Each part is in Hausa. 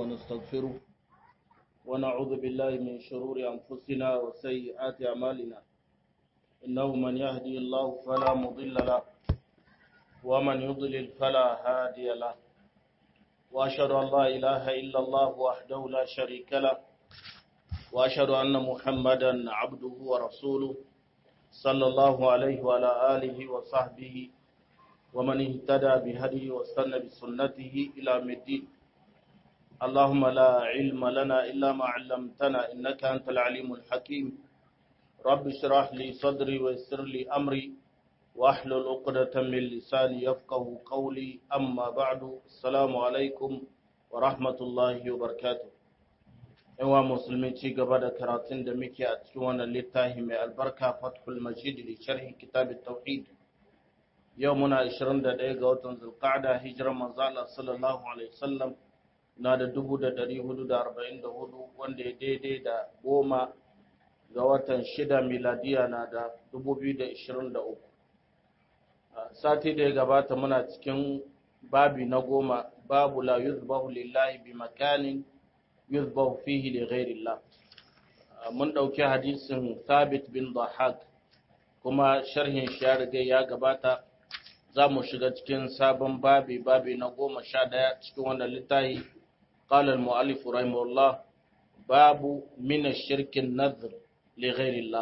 ونستغفره ونعوذ بالله من شرور أنفسنا وسيئات أعمالنا إنه من يهدي الله فلا مضل له ومن يضلل فلا هادي له وأشهد أن لا إله إلا الله وحده لا شريك له وأشهد أن محمدا عبده ورسوله صلى الله عليه وعلى آله وصحبه ومن اهتدى بهديه واستنى بسنته إلى الدين اللهم لا علم لنا إلا ما علمتنا إنك أنت العليم الحكيم رب اشرح لي صدري ويسر لي أمري واحلل عقدة من لساني يفقه قولي أما بعد السلام عليكم ورحمة الله وبركاته yawa musulmi ci gaba da karatun da muke a cikin wannan littafi mai albarka fathul majid li sharhi kitab tauhid yau muna 21 ga watan zulqa'da hijirar manzo Allah sallallahu alaihi wasallam na da 1444 wanda ya daidai da goma ga watan shida miladiya na da 2023 sati da ya gabata muna cikin babi na goma babu la yuzbahu lillahi bi makanin yuzbahu fihi li ghairillah mun dauki hadisin Thabit bin Dhahak kuma sharhin shi ya riga ya gabata za mu shiga cikin sabon babi babi na goma sha daya cikin wannan littafi qala al-mu'allif rahimahullah babu min ash-shirk an-nadhr li ghairillah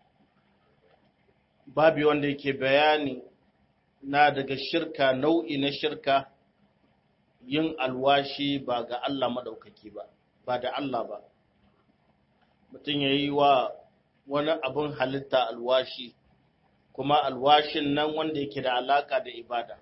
babi wanda yake bayani na daga shirka nau'i na shirka yin alwashi ba ga Allah madaukaki ba ba da Allah ba mutum ya yi wa wani abin halitta alwashi kuma alwashin nan wanda yake da alaka da ibada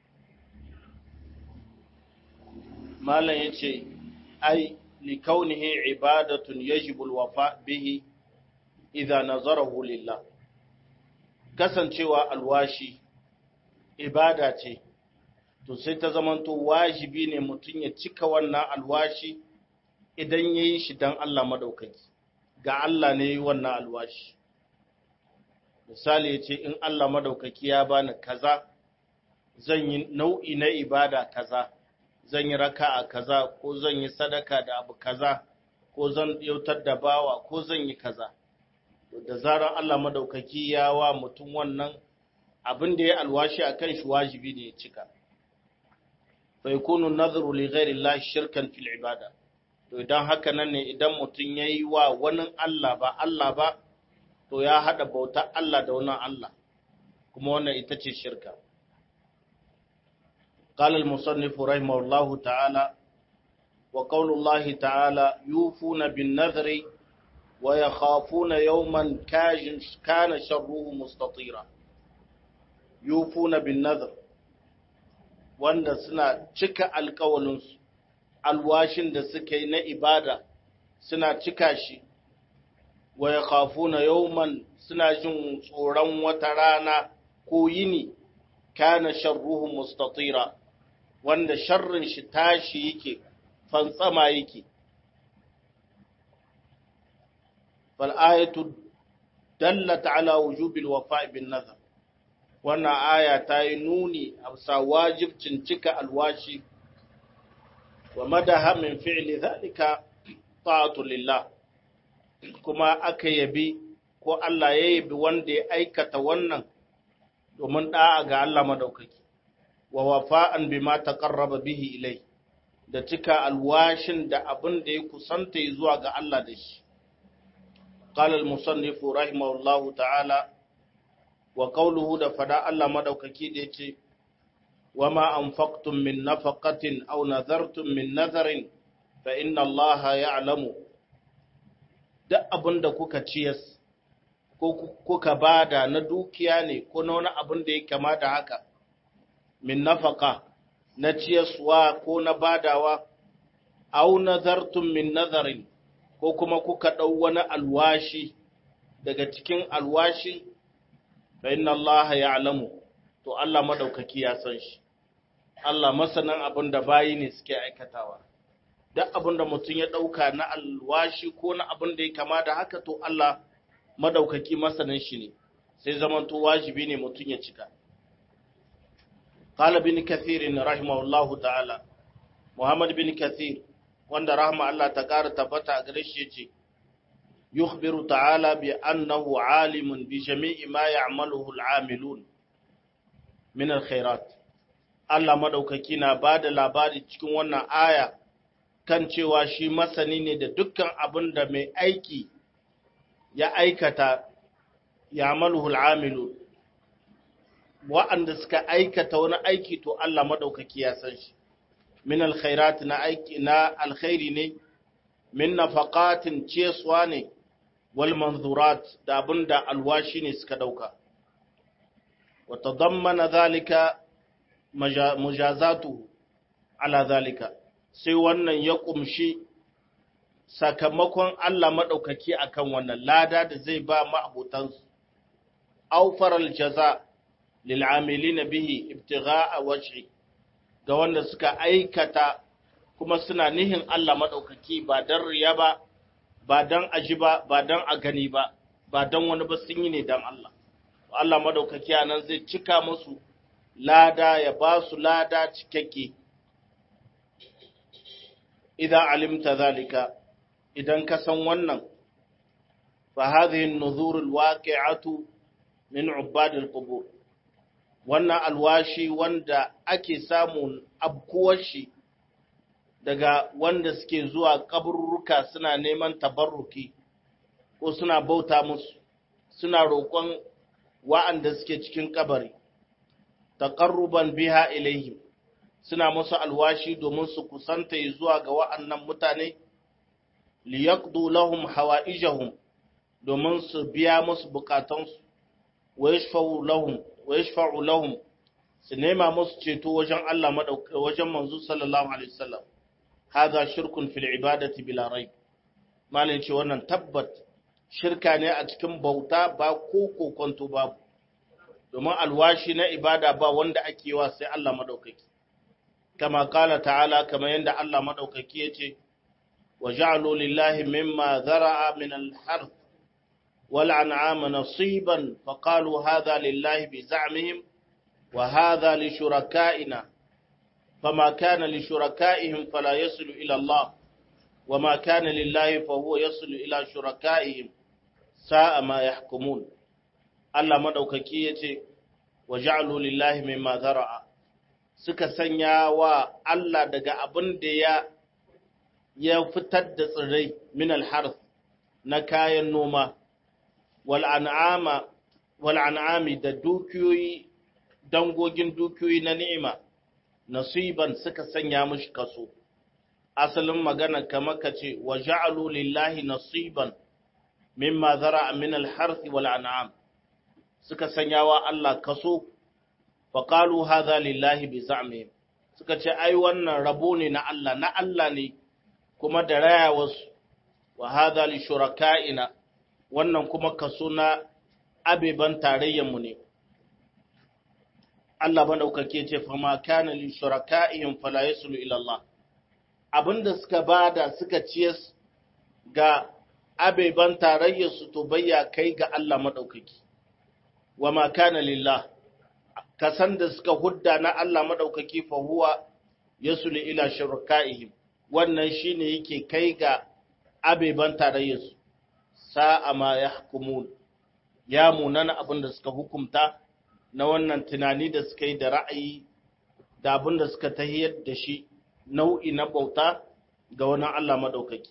malam ya ce ai likaunihi ibadatun yajibu alwafa bihi idza nazarahu lillah kasancewa alwashi ibada ce to sai ta zamanto wajibi ne mutum ya cika wannan alwashi idan ya yi shi don Allah maɗaukaki, ga Allah ne yi wannan alwashi. Misali ya ce, in Allah maɗaukaki ya bani kaza, zan yi nau'i na ibada kaza, zan yi raka a kaza, ko zan yi sadaka da abu kaza, ko zan yautar da bawa, ko zan yi kaza. Da zarar Allah maɗaukaki ya wa mutum wannan abin da ya alwashi a kan shi wajibi ne ya cika. Fa yakunu nadhru li ghairi Allah shirkan fil ibada. to idan haka nan ne idan mutum ya yi wa wani Allah ba Allah ba, to ya haɗa bauta Allah da wani Allah, kuma wannan ita ce shirka. قال المصنف رحمه الله تعالى وقول الله تعالى يوفون بالنذر ويخافون يوما كان شره مستطيرا يوفون بالنذر wanda suna cika alkawalinsu alwashin da suka yi na ibada suna cika shi wa ya khafuna yawman suna jin tsoron wata rana ko yini kana sharruhu mustatira wanda sharrin shi tashi yake fantsama yake fal ayatu dallat ala wujubil wafa' bin nazar wannan aya ta yi nuni a bisa wajibcin cika alwashi wa madaha min fi'li zalika ta'atu lillah kuma aka yabi ko Allah ya yabi wanda ya aikata wannan domin da'a ga Allah madaukaki wa wafa'an bima taqarraba bihi ilai da cika alwashin da abin da ya kusanta zuwa ga Allah da shi قال المصنف رحمه الله تعالى وقوله da fada Allah madaukaki da yace وما أنفقتم من نفقة أو نذرتم من نذر فإن الله يعلم duk abin da kuka ciyas ko kuka bada na dukiya ne ko na wani abin da ya kama da haka min nafaka na ciyaswa ko na badawa au nazartum min nazarin ko kuma kuka ɗau wani alwashi daga cikin alwashin fa inna Allah ya'lamu to Allah madaukaki ya san shi Allah masanan abin da bayi ne suke aikatawa duk abin da mutum ya ɗauka na alwashi ko na abin da ya kama da haka to Allah madaukaki masanin shi ne sai zaman to wajibi ne mutum ya cika قال ابن كثير رحمه الله تعالى محمد بن كثير wanda rahma Allah ta ƙara tabbata a gare shi yace yukhbiru ta'ala bi annahu alimun bi jami'i ma ya'maluhu al'amilun min alkhairat Allah madaukaki na bada labari cikin wannan aya kan cewa shi masani ne da dukkan abin da mai aiki ya aikata ya'maluhu al'amilun wa'anda suka aikata wani aiki to Allah madaukaki ya san shi min alkhairat na aiki na alkhairi ne min nafaqatin ciyaswa ne wal manzurat da abinda alwashi ne suka dauka wa tadammana zalika mujazatu ala zalika sai wannan ya kumshi sakamakon Allah madaukaki akan wannan lada da zai ba ma'abutansu awfaral jaza lil amilina bihi ibtigha'a wajhi ga wanda suka aikata kuma suna nihin Allah maɗaukaki ba don riya ba, ba don aji ba, ba don a gani ba, ba don wani ba sun yi ne don Allah. Allah maɗaukaki a nan zai cika musu lada ya ba su lada cikakke. Idan alimta zalika, idan ka san wannan, fa hadhihi nuzurul waqi'atu min ubadil qubur wannan alwashi wanda ake samun abkuwar shi daga wanda suke zuwa kaburruka suna neman tabarruki ko suna bauta musu suna roƙon wa'anda suke cikin kabari taqarruban biha ilaihim suna musu alwashi domin su kusanta zuwa ga wa'annan mutane liyaqdu lahum hawaijahum domin su biya musu bukatansu wa yashfa'u lahum wa yashfa'u lahum su nema musu ceto wajen Allah madauka wajen manzo sallallahu alaihi wasallam hadha shirkun fil ibadati bila raib malin ce wannan tabbat shirka ne a cikin bauta ba ko kokonto babu domin alwashi na ibada ba wanda ake wa sai Allah madaukaki kama kala ta'ala kama yanda Allah madaukaki yace wa ja'alu lillahi mimma zara'a min al-harth wal an'ama nasiban fa qalu hadha lillahi bi za'mihim wa hadha li shuraka'ina fama kana li shuraka'ihim fala yasilu ila Allah وما كان لله فهو يصل إلى شركائهم ساء ما يحكمون Allah madaukaki yace wa ja'alu lillahi mimma zara'a suka sanya wa Allah daga abin da ya ya fitar da tsirrai min al na kayan noma wal an'ama wal an'ami da dukiyoyi dangogin dukiyoyi na ni'ima nasiban suka sanya mishi kaso asalin magana kamar ka ce wa ja'alu lillahi nasiban mimma zara min al-harth wal an'am suka sanya wa Allah kaso fa qalu hadha lillahi bi za'mihim suka ce ai wannan rabo ne na Allah na Allah ne kuma da raya wasu wa hadha li shuraka'ina wannan kuma kaso na abeban tarayyan mu ne Allah madaukake ce fa ma kana li shuraka'ihim fala yasulu ila Allah abinda suka bada suka ciyas ga abeban tarayyarsu to bayya kai ga Allah maɗaukaki, wa ma kana lillah, kasan da suka hudda na Allah maɗaukaki fahuwa ya suli ila shirka'ihim, wannan shi ne yake kai ga abeban tarayyarsu, sa'a ma ya hukumun, ya munana abin da suka hukumta na wannan tunani da suka yi da ra'ayi da abin da suka tahiyar da shi. nau'i na bauta ga wani Allah maɗaukaki.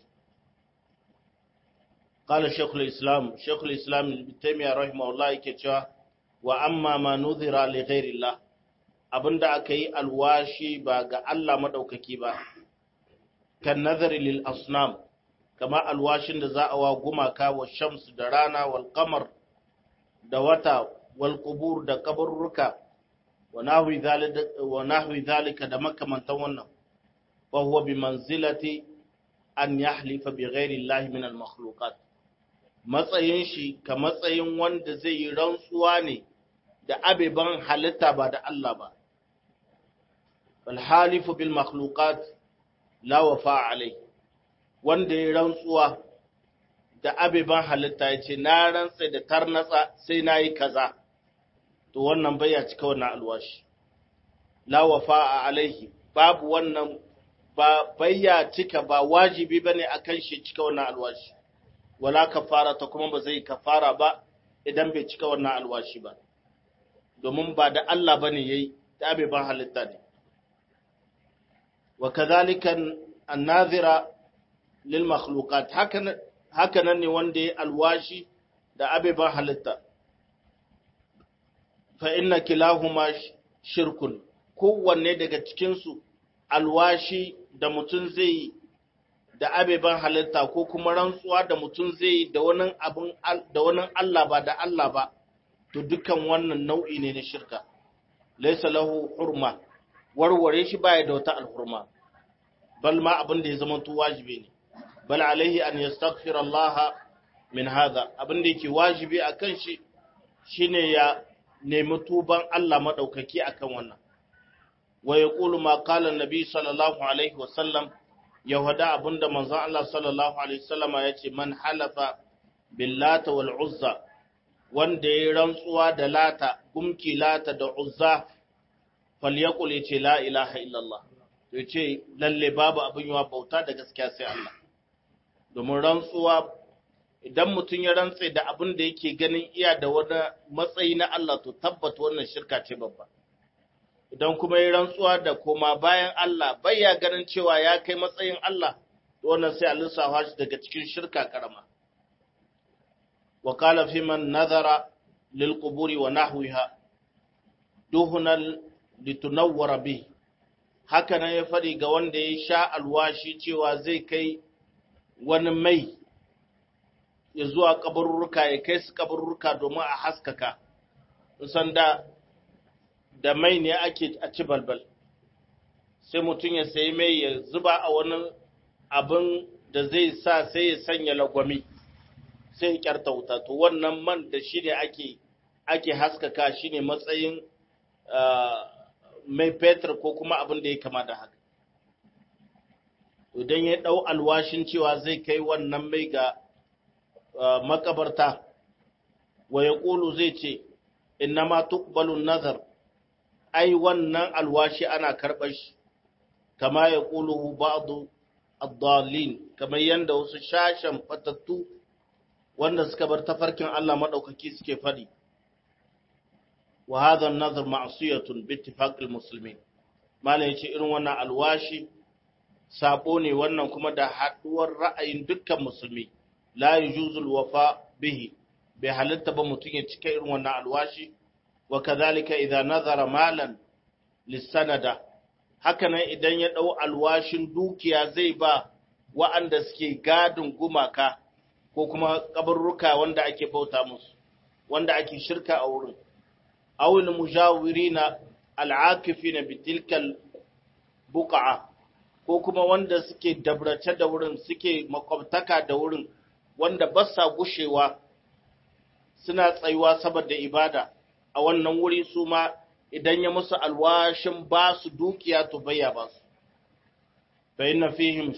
Ƙala Shekul Islam, Shekul Islam Taimiyya Rahimahullah yake cewa, wa amma ma nuzira li ghairillah abinda aka yi alwashi ba ga Allah maɗaukaki ba, kan nazari lil asnam, kama alwashin da za a wa gumaka wa shamsu da rana wal kamar da wata wal kubur da kaburruka wa nahwi zalika da makamantan wannan. فهو بمنزلة أن يحلف بغير الله من المخلوقات matsayin shi ka matsayin wanda zai yi rantsuwa ne da abeban halitta ba da Allah ba alhalifu bil makhluqat la wafa alai wanda ya rantsuwa da abeban halitta ya ce na rantsa da tarnatsa sai na yi kaza to wannan bai ya cika wannan alwashi la wafa alaihi babu wannan ba bayya cika ba wajibi bane akan shi cika wannan alwashi wala kafara ta kuma ba zai kafara ba idan bai cika wannan alwashi ba domin ba da Allah bane yayi da bai ban halitta ne wa kadhalika an-nazira lil makhluqat haka nan ne wanda ya alwashi da abeban halitta fa inna kilahuma shirkun kowanne daga cikinsu alwashi da mutum zai yi da abeban halitta ko kuma rantsuwa da mutum zai yi da wani abin da wani Allah ba da Allah ba to dukan wannan nau'i ne na shirka laysa lahu hurma warware shi baya da wata alhurma bal ma abin da ya zama to wajibi ne bal alaihi an yastaghfira Allah min hadha abin da yake wajibi akan shi shine ya nemi tuban Allah madaukaki akan wannan wa yaqulu ma qala an-nabi sallallahu alaihi wasallam yahuda abinda manzon Allah sallallahu alaihi wasallam ya ce man halafa billata wal uzza wanda ya rantsuwa da lata gumki lata da uzza falyaqul yace la ilaha illallah to yace lalle babu abin yawa bauta da gaskiya sai Allah domin rantsuwa idan mutum ya rantse da abin da yake ganin iya da wani matsayi na Allah to tabbata wannan shirka ce babba idan kuma ya rantsuwa da koma bayan Allah bai ya ganin cewa ya kai matsayin Allah to wannan sai a lissafa shi daga cikin shirka karama wa qala fi man nazara lil quburi wa nahwiha duhunan litunawwara bi haka nan ya fadi ga wanda ya sha alwashi cewa zai kai wani mai ya zuwa kabarurruka ya kai su kabarurruka domin a haskaka san da da mai ne ake a ci balbal sai mutum ya sayi mai ya zuba a wani abin da zai sa sai ya sanya lagwami sai ya kyarta wuta to wannan man da shi ne ake ake haskaka shi ne matsayin mai fetur ko kuma abin da ya kama da haka idan ya ɗau alwashin cewa zai kai wannan mai ga makabarta wa ya ƙulu zai ce inna ma tuqbalun nazar ai wannan alwashi ana karɓar shi kama ya ƙulu ba'du ad-dallin kamar yanda wasu shashan fatattu wanda suka bar tafarkin Allah madaukaki suke fadi wa hadha an-nazar ma'siyatun bi ittifaqil muslimin malai yace irin wannan alwashi sabo ne wannan kuma da haduwar ra'ayin dukkan musulmi la yujuzul wafa bihi bai halitta ba mutum ya cika irin wannan alwashi wa kadhalika idza nazara malan lisanada hakanan idan ya dau alwashin dukiya zai ba wa'anda suke gadin gumaka ko kuma kabarruka wanda ake bauta musu wanda ake shirka a wurin awil mujawirina al'akifina bitilkal buq'a ko kuma wanda suke dabrace da wurin suke makwabtaka da wurin wanda ba sa gushewa suna tsayuwa saboda ibada a wannan wuri su ma idan ya musu alwashin ba su dukiya to bayya ba su fa inna fihim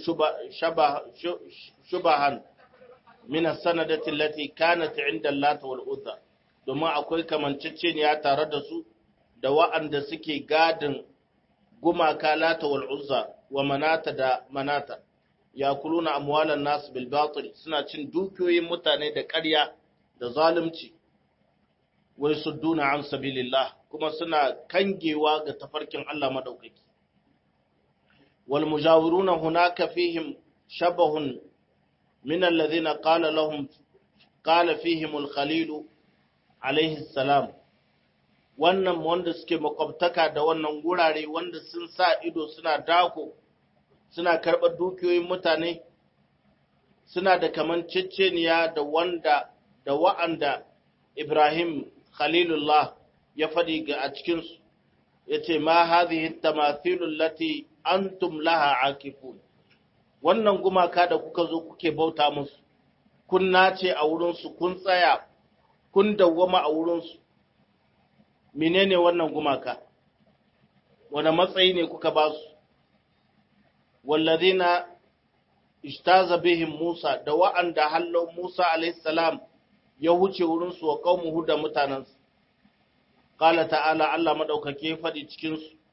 shubahan min as-sanadati allati kanat 'inda Allah wal Uzza domin akwai kamanceceniya tare da su da wa'anda suke gadin gumaka lata wal uzza wa manata da manata ya kuluna amwalan nasu bil batil suna cin dukiyoyin mutane da ƙarya da zalunci wai sudduna an sabilillah kuma suna kangewa ga tafarkin Allah madaukaki wal mujawiruna hunaka fihim shabahun min alladhina qala lahum qala fihim al khalil alayhi salam wannan wanda suke makwabtaka da wannan gurare wanda sun sa ido suna dako suna karɓar dukiyoyin mutane suna da kaman ceceniya da wanda da wa'anda Ibrahim Khalilullah ya faɗi ga a cikinsu ya ce ma hadhihi tamathilul lati antum laha akifun wannan gumaka da kuka zo kuke bauta musu kun nace a wurinsu kun tsaya kun dawwama a wurinsu menene wannan gumaka wani matsayi ne kuka ba su wallazina ishtaza bihim Musa da wa'anda hallo Musa alayhi salam ya wuce wurin su wa qaumuhu da mutanansu qala ta'ala Allah madaukake fadi cikin su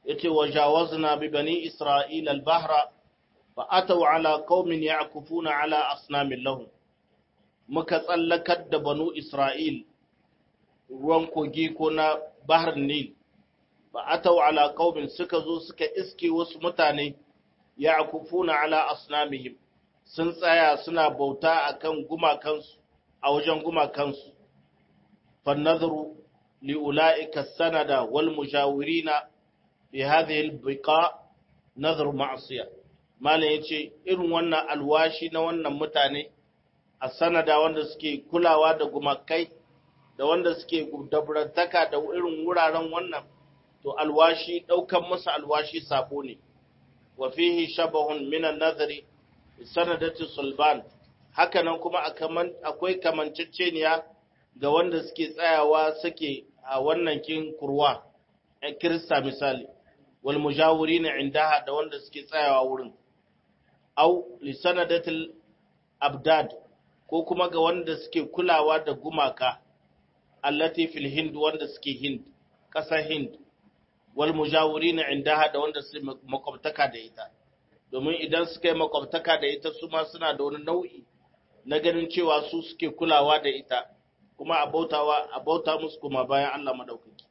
yace wajawazna bi bani isra'ila al-bahra fa ataw ala qaumin ya'kufuna ala asnamin lahum muka tsallakar da banu isra'il ruwan kogi ko na bahar nil fa ataw ala qaumin suka zo suka iske wasu mutane ya'kufuna ala asnamihim sun tsaya suna bauta akan gumakansu a wajen gumakansu fa nadhru li ulaika sanada wal mujawirina fi hadhihi al-biqa nadhru ma'siyah malam yace irin wannan alwashi na wannan mutane a sanada wanda suke kulawa da gumakai da wanda suke dabrantaka da irin wuraren wannan to alwashi daukan masa alwashi sabo ne wa fihi shabahun min an-nadhri sanadati sulban hakanan kuma akwai kamanceceniya ga wanda suke tsayawa suke a wannan kin kurwa a kirista misali wal mujawirina indaha da wanda suke tsayawa wurin au li sanadatil abdad ko kuma ga wanda suke kulawa da gumaka allati fil hind wanda suke hind ƙasar hind wal mujawirina indaha da wanda suke makwabtaka da ita domin idan suka yi makwabtaka da ita su ma suna da wani nau'i na ganin cewa su suke kulawa da ita kuma a bautawa a bauta musu kuma bayan Allah madaukaki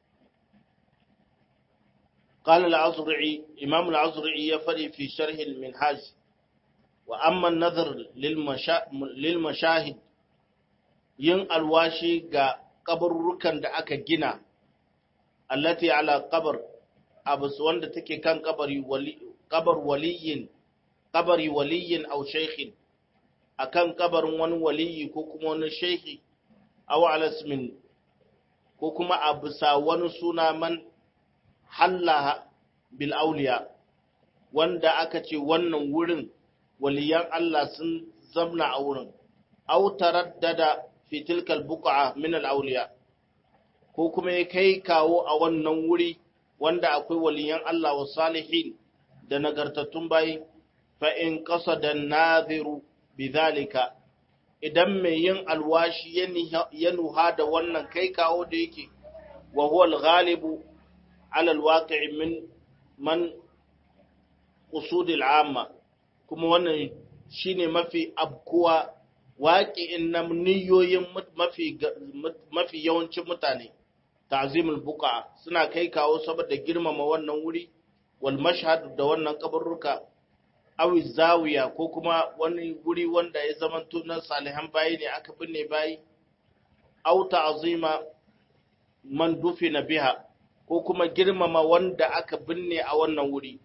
قال العزرعي إمام العزرعي يفري في شرح المنهاج وأما النظر للمشا... للمشاهد yin alwashi ga kabarurrukan da aka gina allati ala qabr abus wanda take kan kabari wali kabar waliyin kabari waliyin aw shaykhin akan kabarin wani waliyi ko kuma wani shaykhi aw ala ismin ko kuma a bisa wani suna man hallaha bil auliya wanda aka ce wannan wurin waliyan Allah sun zamna a wurin aw taraddada fi tilkal buqa min al auliya ko kuma ya kai kawo a wannan wuri wanda akwai waliyan Allah wa salihin da nagartattun bayi fa in qasada nadhiru bidhalika idan mai yin alwashi ya nuha da wannan kai kawo da yake wa huwa al-ghalibu ala al-waqi'i min man qusud al-amma kuma wannan shine mafi abkuwa waqi'in na niyoyin mafi mafi yawancin mutane ta'zimul buqa suna kai kawo saboda girmama wannan wuri wal mashhad da wannan kabarruka awi zawiya ko kuma wani wuri wanda ya zama tunan salihan bayi ne aka binne bayi au ta'zima man dufina biha ko kuma girmama wanda aka binne a wannan wuri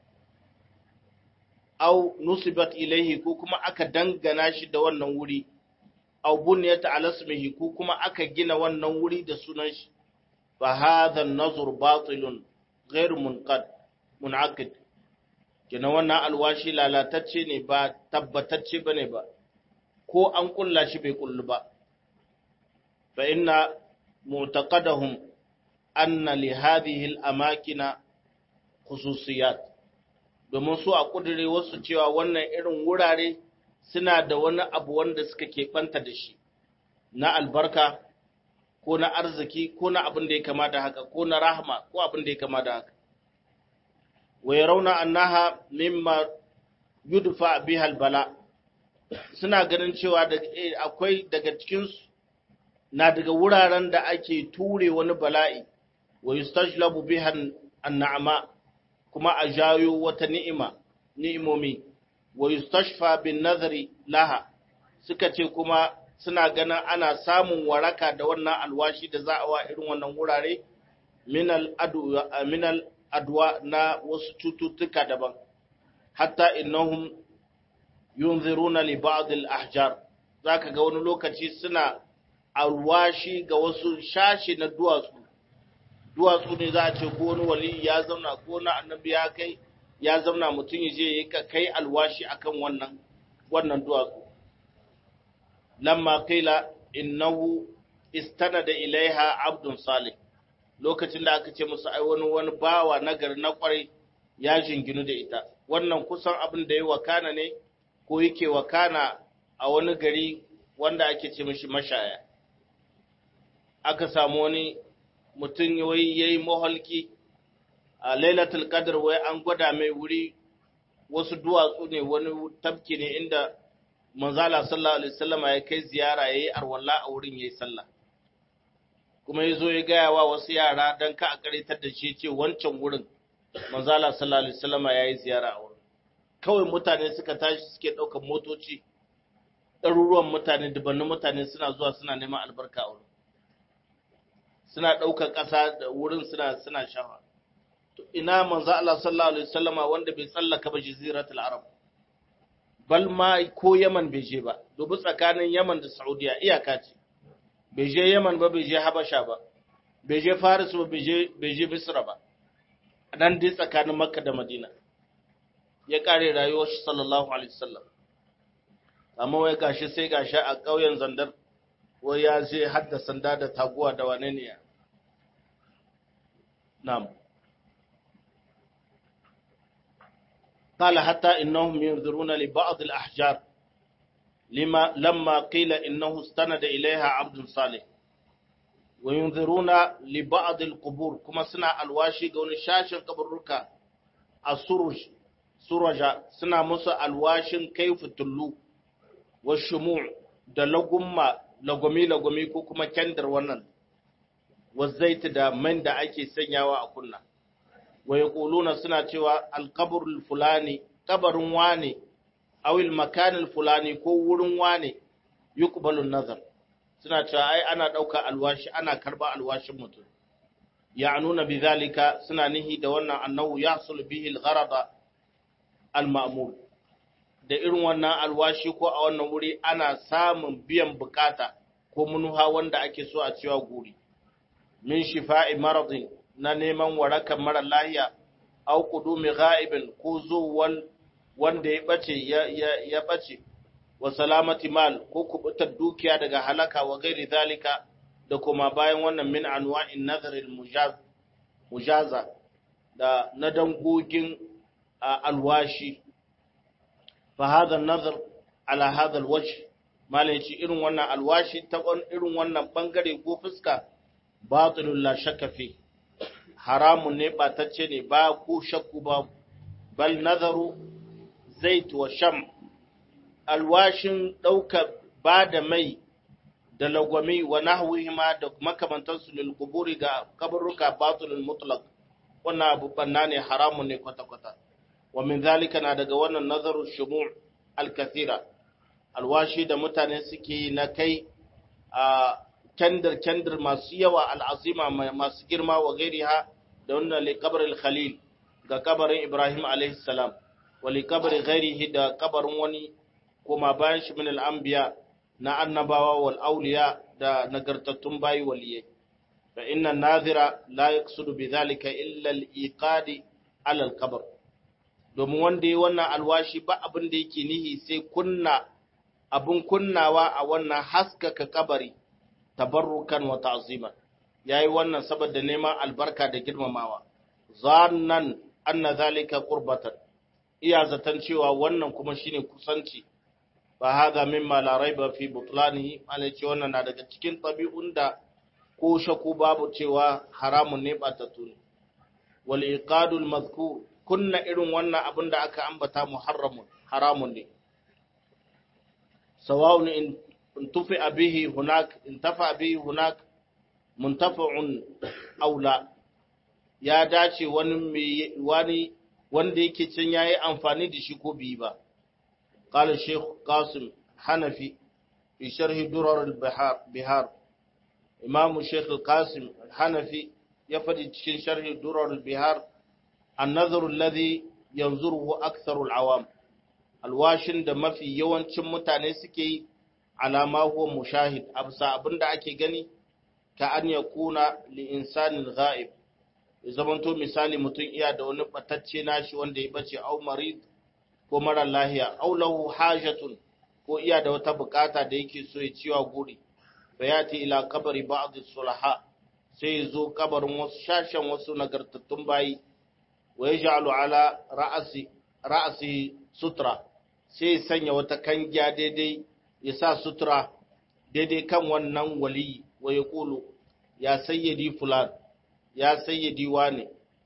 au nusibat ilaihi ko kuma aka dangana shi da wannan wuri au bunyat ala ismihi ko kuma aka gina wannan wuri da sunan shi fa hadha an-nazr batilun ghairu munqad munaqid kina wannan alwashi lalatacce ne ba tabbatacce bane ba ko an kulla shi bai kullu ba fa inna mu'taqadahum anna li hadhihi al-amakina khususiyat domin su a kudure wasu cewa wannan irin wurare suna da wani abu wanda suka keɓanta da shi na albarka ko na arziki ko na abin da ya kama da haka ko na rahama ko abin da ya kama da haka wa yarawna annaha mimma yudfa biha albala suna ganin cewa da akwai daga cikin su na daga wuraren da ake ture wani bala'i wa yustajlabu biha an'ama kuma a jayo wata ni'ima ni'imomi wa yustashfa bin nazari laha suka ce kuma suna ganin ana samun waraka da wannan alwashi da za a wa irin wannan wurare minal adwa minal adwa na wasu cututtuka daban hatta innahum yunziruna li ba'd al ahjar zaka ga wani lokaci suna alwashi ga wasu shashi na duwatsu duwatsu ne za a ce ko wani wali ya zauna ko na annabi ya kai ya zauna mutum ya je ya kai alwashi akan wannan wannan duwatsu lamma qila innahu istanada ilaiha abdun salih lokacin da aka ce musu ai wani wani bawa nagari na kwarai ya jinginu da ita wannan kusan abin da ya wakana ne ko yake wakana a wani gari wanda ake ce mishi mashaya aka samu wani mutum ya yi maholki a lailatul qadr wai an gwada mai wuri wasu duwatsu ne wani tafki ne inda manzala sallallahu alaihi wasallama ya kai ziyara yayi arwalla a wurin yayi sallah kuma yazo ya gaya wa wasu yara dan ka a karitar da shi ce wancan wurin manzala sallallahu alaihi wasallama yayi ziyara a wurin kawai mutane suka tashi suke daukar motoci ɗaruruwan mutane dubannin mutane suna zuwa suna neman albarka a wurin suna ɗaukar ƙasa da wurin suna suna shafa to ina manzo Allah sallallahu alaihi wasallama wanda bai tsallaka ba jaziratul arab bal ma ko Yaman bai je ba dubu tsakanin Yaman da Saudiya iyaka ce bai je Yaman ba bai je Habasha ba bai je Faris ba bai je bai je Misra ba nan dai tsakanin Makka da Madina ya kare rayuwar shi sallallahu alaihi wasallam amma wai gashi sai gashi a ƙauyen Zandar wai ya je hadda sanda da taguwa da wane ne ya na'am قال حتى إنهم ينظرون لبعض الأحجار لما لما قيل إنه استند إليها عبد صالح وينظرون لبعض القبور كما سنا الواشي قول شاشن قبرك السرج سرجا سنا مسا الواشن كيف تلو والشموع da lagumma lagumi lagumi ko kuma kendir wannan wazaiti da man da ake sanyawa a kunna wa yaquluna suna cewa alqabrul fulani kabarin wane awil makanil fulani ko wurin wane yuqbalun nazar suna cewa ai ana dauka alwashi ana karba alwashin mutum ya'nuna bidhalika suna nihi da wannan annahu yahsul bihi algharada alma'mur da irin wannan alwashi ko a wannan wuri ana samun biyan bukata ko munuha wanda ake so a cewa guri min shifa'i maradin na neman warakan mara lahiya au qudumi ghaibin ko zuwan wanda ya bace ya ya bace wa salamati mal ko kubutar dukiya daga halaka wa gairi zalika da kuma bayan wannan min anwa'in nazar al mujaza da na dangogin alwashi fa hadha an-nazar ala hadha al-wajh malai ce irin wannan alwashi ta irin wannan bangare ko fuska batilul la shakka fi haramun ne batacce ne ba ko shakku ba bal nazaru zait wa sham alwashin dauka ba da mai da lagwami wa nahwihima da makamantansu lil quburi ga kaburruka batilul mutlaq wannan abu banna ne haramun ne kwata kwata wa min zalika na daga wannan nazaru shumu' al-kathira alwashi da mutane suke na kai a kendir-kendir masu yawa al'azima masu girma wa gairiha da wannan likabarin khalil ga kabarin ibrahim alaihissalam wa likabarin gairihi da kabarin wani kuma bayan shi min al'ambiya na annabawa wal auliya da nagartattun bayi waliyai fa inna nazira la yaqsudu bi zalika illa al-iqadi ala al-qabr domin wanda yi wannan alwashi ba abin da yake nihi sai kunna abin kunnawa a wannan haskaka kabari tabarrukan wa ta'ziman yayi wannan saboda neman albarka da girmamawa zannan anna zalika qurbatan iya zatan cewa wannan kuma shine kusanci fa hadha mimma la raiba fi butlanihi ce wannan na daga cikin tabi'un da ko shaku babu cewa haramun ne batattu ne wal iqadul mazkur kunna irin wannan abin da aka ambata muharramun haramun ne sawa'un in tufi bihi hunak in tafa bihi hunak muntafa'un aw la ya dace wani wani wanda yake can yayi amfani da shi ko bi ba qala shaykh qasim hanafi fi sharh durar al-bihar bihar imam shaykh qasim hanafi ya fadi cikin sharh durar al-bihar النظر الذي ينظره أكثر العوام alwashin da mafi yawancin mutane suke yi alama huwa mushahid absa abinda ake gani ka an ya kuna li insanin ghaib ya zamanto misali mutum iya da wani batacce nashi wanda ya bace au marid ko mara lahiya au lahu hajatun ko iya da wata bukata da yake so ya ciwa guri bayati ila kabari ba'd sulaha sai ya zo kabarin wasu shashen wasu nagartattun bayi wa yaj'alu ala ra'asi ra'asi sutra sai sanya wata kangiya daidai ya sa sutura daidai kan wannan wali wa ya ƙulu ya sayyadi fulan ya sayyadi wane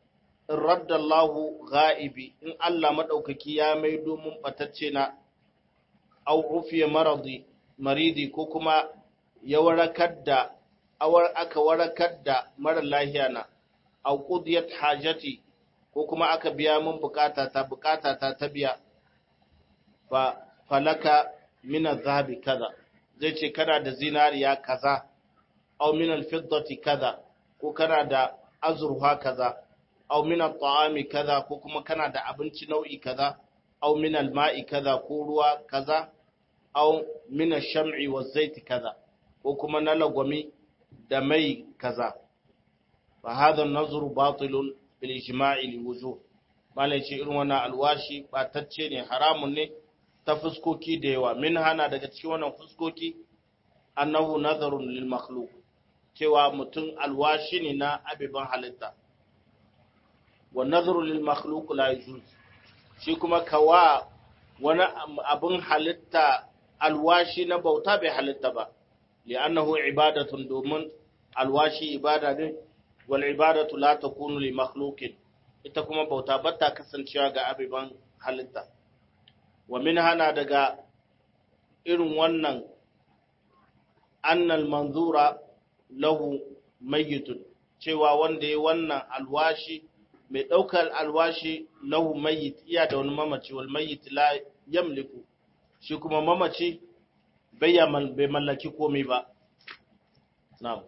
in raddallahu ga'ibi in Allah maɗaukaki ya mai domin ɓatacce na au ufiye maradi maridi ko kuma ya warakar da awar aka warakar da mara lahiya na au qudiyat hajati ko kuma aka biya min bukata ta bukata ta ta biya fa falaka min adh kaza zai ce kana da zinariya kaza au min al-fiddati kaza ko kana da azurfa kaza au min at-ta'ami kaza ko kuma kana da abinci nau'i kaza au min al-ma'i kaza ko ruwa kaza au min ash-sham'i waz-zaiti kaza ko kuma na lagwami da mai kaza fa hadha an-nazru batilun bil ijma'i li wujuh malai ce irin wannan alwashi batacce ne haramun ne ta fuskoki da yawa min hana daga cikin wannan fuskoki annahu nazarun lil makhluq cewa mutum alwashi ne na abiban halitta wa nazaru lil makhluq la yajuz shi kuma kawa wani abin halitta alwashi na bauta bai halitta ba li'annahu ibadatun domin alwashi ibada ne wal ibadatu la takunu li makhluqin ita kuma bauta bata kasancewa ga abiban halitta wa min hana daga irin wannan annal manzura lahu mayyitun cewa wanda ya wannan alwashi mai ɗaukar alwashi lahu mayyit iya da wani mamaci wal mayyit la yamliku shi kuma mamaci bai bai mallaki komai ba na'am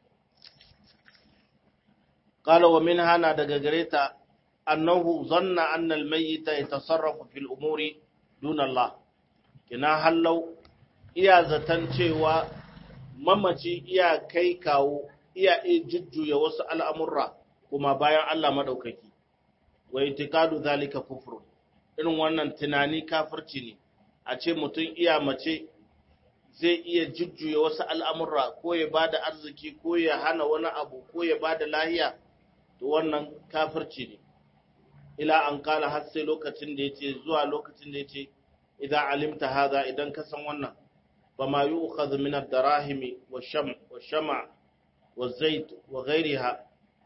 qala wa min hana daga gareta annahu zanna anna al mayyita yatasarrafu fil umuri duna Allah kina hallau iya zatan cewa mamaci iya kai kawo iya iya jujjuya wasu al'amurra kuma bayan Allah maɗaukaki, wa itikadu zalika kufru irin wannan tunani kafirci ne, a ce mutum iya mace zai iya jujjuya wasu al'amurra ko ya ba da arziki ko ya hana wani abu ko ya ba da lahiya, to wannan kafirci ne. Ila an kala har sai lokacin da ya ce zuwa lokacin da ya ce, idan alimta haza idan ka san wannan, فما يؤخذ من الدراهم والشمع والشمع والزيت وغيرها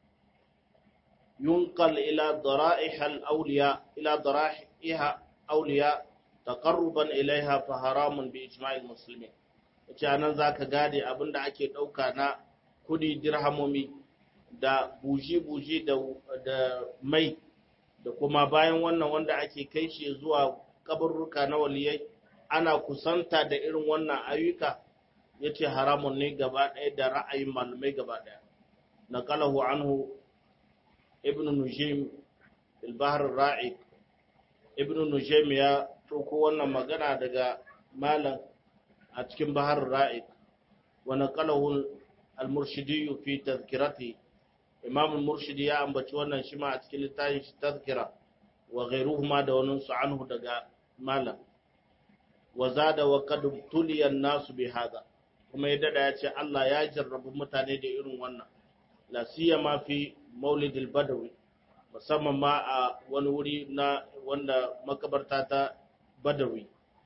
ينقل إلى ضرائح الأولياء إلى ضرائح أولياء تقربا إليها فحرام بإجماع المسلمين anan za ka gade abin da ake ɗauka na kudi dirhamomi da buji-buji da mai da kuma bayan wannan wanda ake kai shi zuwa kaburruka na waliyai ana kusanta da irin wannan ayyuka ya ce haramun ne gaba ɗaya da ra'ayin malamai gaba ɗaya na kalahu anhu ibn nujim ilbahar ra'i ibn nujim ya ɗauko wannan magana daga malam a cikin bahar ra'i wa na kalahu al-murshidi fi tazkirati imam al-murshidi ya ambaci wannan shi ma a cikin littafin shi tazkira wa ghairuhuma da wani su anhu daga malam wa zada wa qad tuliya nasu bi hada kuma ya dada ya ce Allah ya jarrabu mutane da irin wannan la siyama fi maulidil badawi musamman ma a wani wuri na wanda makabarta ta badawi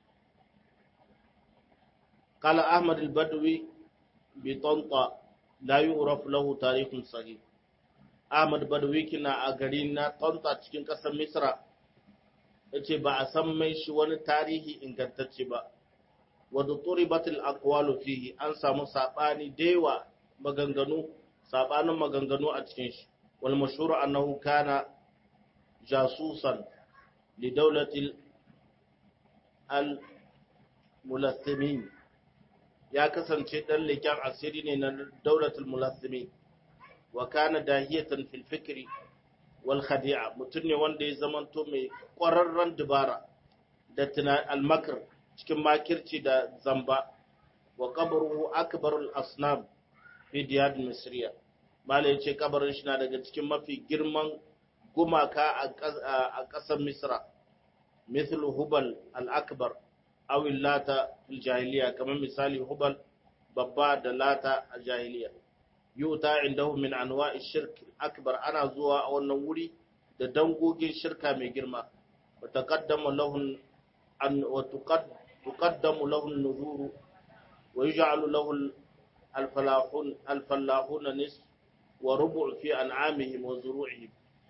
qala ahmad al badawi bi tanta la yu'raf lahu tarikhun sahih ahmad badawi kina a gari na tanta cikin kasar misra ya ce ba a san mai shi wani tarihi ingantacce ba wadda turibatul aqwalu fihi an samu sabani dewa maganganu sabanin maganganu a cikin shi wal mashhur annahu kana jasusan li dawlatil al mulathimin ya kasance dan leken asiri ne na daulatul mulathimin wa kana dahiyatan fil fikri wal khadi'a mutum ne wanda ya zamanto mai ƙwararren dubara da almakar cikin makirci da zamba wa kabaruhu akbarul asnam fi diyar misriya mala ya ce kabarin shi na daga cikin mafi girman gumaka a ƙasar misra mithlu hubal al-akbar aw lata fil jahiliya kamar misali hubal babba da lata a jahiliya yuta indahu min anwa'i shirk akbar ana zuwa a wannan wuri da dangogin shirka mai girma wa taqaddamu lahu an wa tuqaddamu lahu an-nuzur wa yuj'alu lahu al-falahun al-falahun nis wa rubu' fi an'amihim wa zuru'ihim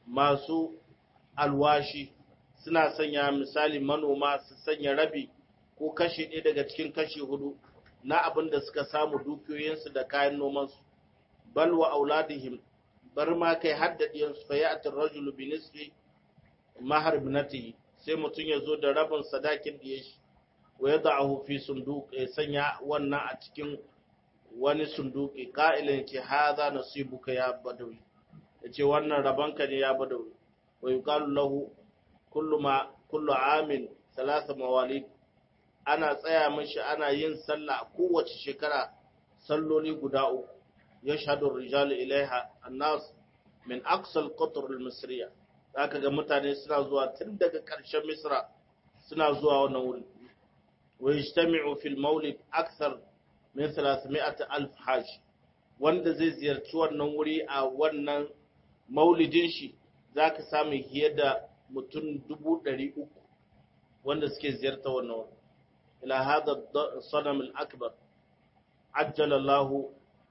masu alwashi suna sanya misali manoma su sanya rabi ko kashi ɗaya daga cikin kashi hudu na abin da suka samu dukiyoyinsu da kayan nomansu bal wa auladihim bar ma kai haddadiyansu fa ya'tir rajulu bi nisfi mahar ibnatihi sai mutum ya zo da rabin sadakin da ya shi wa yad'ahu fi sunduq ya sanya wannan a cikin wani sunduki qa'ilin ki hadha nasibuka ya badawi yace wannan rabanka ne ya badawi wa yuqalu lahu kullu ma kullu amin thalatha mawalid ana tsaya mishi ana yin sallah kowace shekara salloli guda uku yashhadu ar-rijalu ilaiha an-nas min aqsa al-qatr al-misriya zaka ga mutane suna zuwa tun daga ƙarshen misra suna zuwa wannan wuri wa yajtami'u fil mawlid akthar min 300 alf hajj wanda zai ziyarci wannan wuri a wannan maulidin shi zaka samu fiye da mutum dubu ɗari uku wanda suke ziyarta wannan wuri ila hada sanam al-akbar ajjala Allah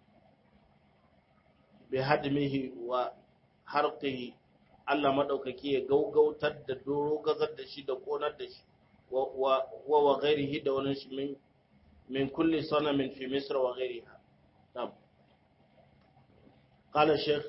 bi hadmihi wa harqihi Allah madaukaki ya gaugautar da doro gazar da shi da konar da shi wa wa ghairihi da wani shi min min kulli sanamin fi misr wa ghairiha na'am قال الشيخ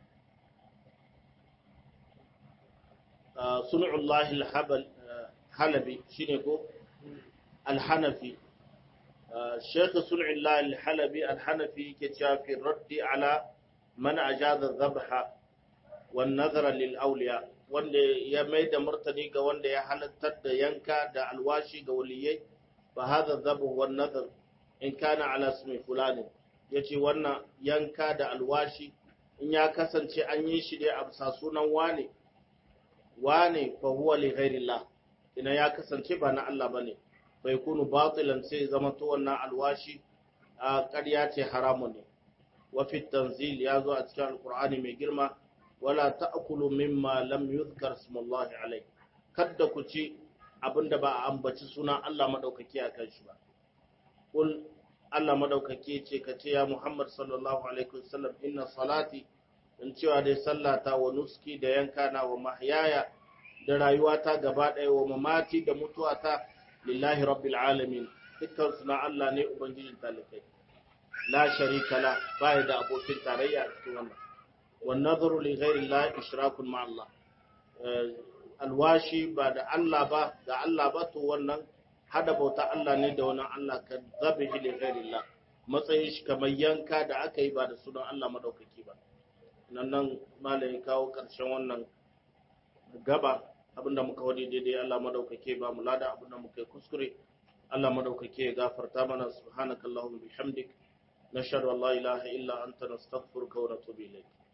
صنع الله الحبل حلبي شنو الحنفي الشيخ صنع الله الحلبي الحنفي كتاب في الرد على من أجاز الذبح والنذر للأولياء wanda ya mai da martani ga wanda ya halattar da yanka da alwashi ga waliyai fa hadha dhabu wan nadhr in kana ala ismi fulani yace wannan yanka da alwashi in ya kasance an yi shi ne a bisa sunan wane wane fa huwa li ghairillah ina ya kasance ba na Allah bane bai kunu batilan sai zama to wannan alwashi a ƙarya ce haramun ne wa fi tanzil ya zo a cikin alqur'ani mai girma wala ta'kulu mimma lam yuzkar smullahi alai kada ku ci abinda ba a ambaci sunan Allah madaukaki a kan shi ba kul Allah madaukaki ce ka ce ya Muhammad sallallahu alaihi wasallam inna salati in cewa dai sallata wa nuski da yanka na wa mahyaya da rayuwata gaba ɗaya wa mamati da mutuwata lillahi rabbil alamin dukkan suna Allah ne ubangijin talikai la sharika la bai da abokin tarayya a cikin wannan wan nadhru li ghairi Allah ishrakun ma Allah alwashi ba da Allah ba da Allah ba to wannan hada bauta Allah ne da wani Allah ka zabihi li ghairi Allah matsayin shi kamar yanka da aka yi ba da sunan Allah madaukaki ba nan nan malai kawo karshen wannan gaba abinda muka wadi daidai Allah madaukake ba mu lada abinda muka yi kuskure Allah madaukake ya gafarta mana subhanakallahumma bihamdik nashhadu an la ilaha illa anta nastaghfiruka wa natubu ilayk